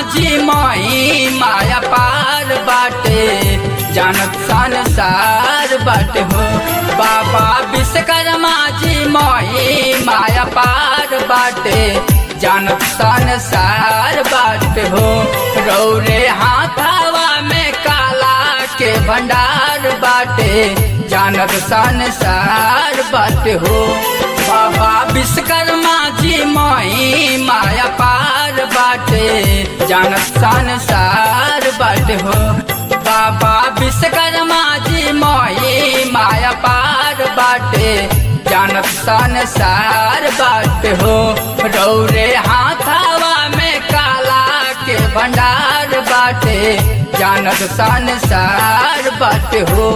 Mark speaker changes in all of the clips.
Speaker 1: जी मई माया पार बाटे जानत संसार बाटे हो बाबा विश्वकर्मा जी मई माया पार बाटे जानत संसार बाटे हो रौरे हाथावा में काला के भंडार बाटे जानत संसार बाटे हो बाबा विश्वकर्मा जी मई माया पार बाटे जानत संसार बाटे हो बाबा विश्वकर्मा जी मई माया पार बाटे जानत संसार बाटे हो रौरे हाथावा में काला के भंडार बाटे जानत संसार बाटे हो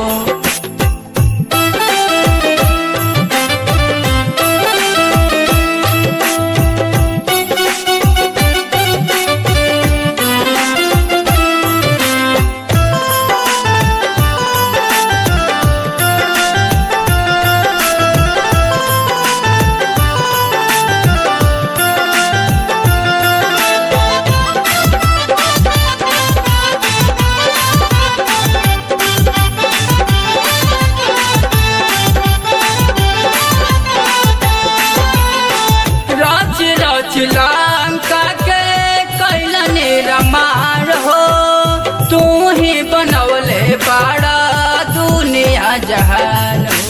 Speaker 1: रच रच लंका के कैलन रमार हो तू ही बनवले बड़ा दुनिया जहान हो।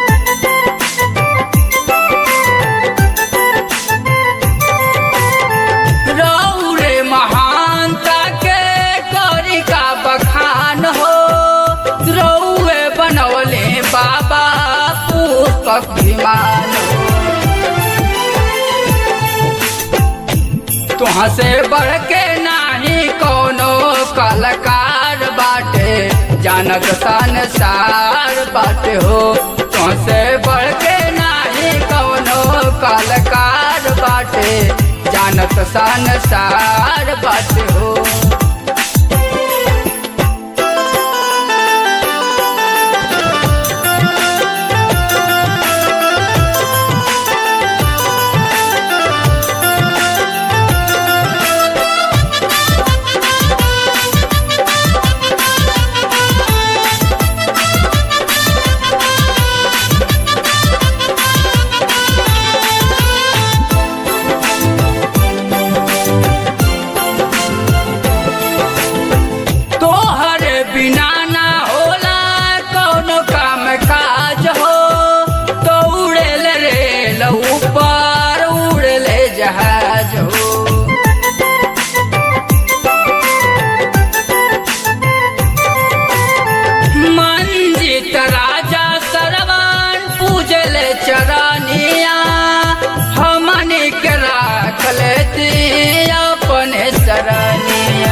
Speaker 1: रौरे महानता के करी का बखान हो रौए बनवले बाबा पुष्पक विमान हो तुहाँ से बढ़ के नाही कोनो कलाकार बाटे जानत संसार बाटे हो तुहाँ से बढ़ के नाही कोनो कलाकार बाटे जानत संसार बाटे हो तोहर बिना ना होला कौनो काम काज हो तो उड़ेल रेल ऊपर उड़ेले जहाज हो मंजित राजा सरवन पूजले चरनिया हमने के राख लेती अपने सरनिया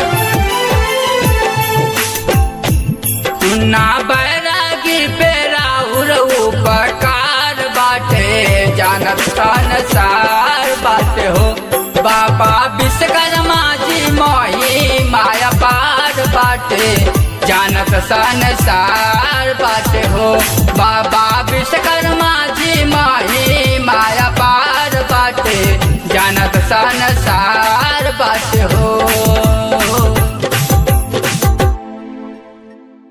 Speaker 1: ना बैरागी पे राउर उपकार बाटे जानत संसार बाटे हो बाबा विश्वकर्मा जी मई माया पार बाटे जानत संसार बाटे हो बाबा विश्वकर्मा